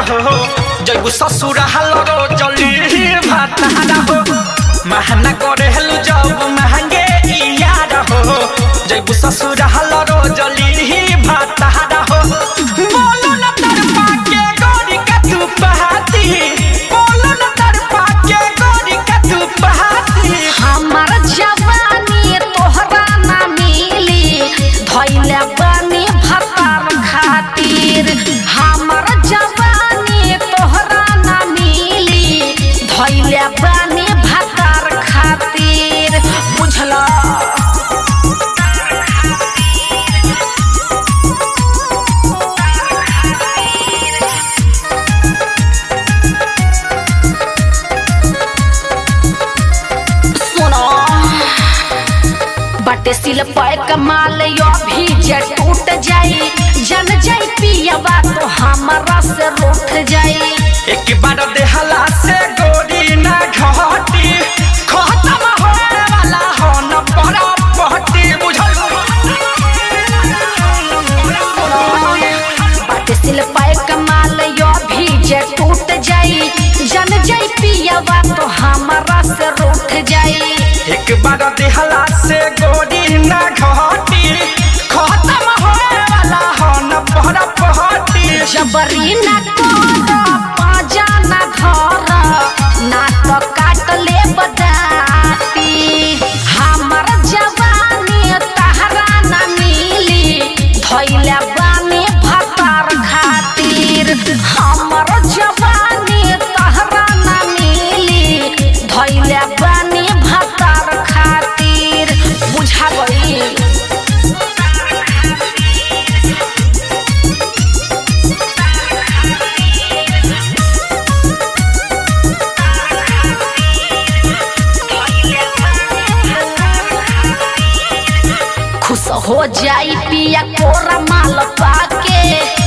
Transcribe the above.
हो जैबू ससुर हलरो जली भातारा हो महना करे हेलु जब महंगे यार हो जैबू ससुर हलरो जली भातारा हो बोलो न तरपा के गोरी का तू पहाती बोलो न तरपा के गोरी का तू पहाती हमर जवानी तोहरा ना मिली धैले बानी भतार खातिर हमर जवानी तोहरा ना मिली धैले बानी भतार खातिर बुझला सुनो बटे सिल पाए कमाल यो भी जे टूट जाई जन जाई पियबा तो हमारा से रूठ जाई एक बार देहला से गोरी ना घटी खत्म होने वाला हो न बड़ा पहटी बुझल बटे सिल पाए कमाल यो भी जे टूट जाई जन जाई पियबा तो हमारा से रूठ जाई एक बार देहला से गोरी ना घटी खत्म होने वाला हो न बड़ा पहटी जबरी ना कर पाजा ना धर ना तो काट ले बदाती हमर जवानी तहरा ना मिली धैले बानी भतार खातिर हमर जवानी तहरा ना मिली धैले बानी भतार खातिर बुझा गई खुश हो जाई पिया कोरा माल पाके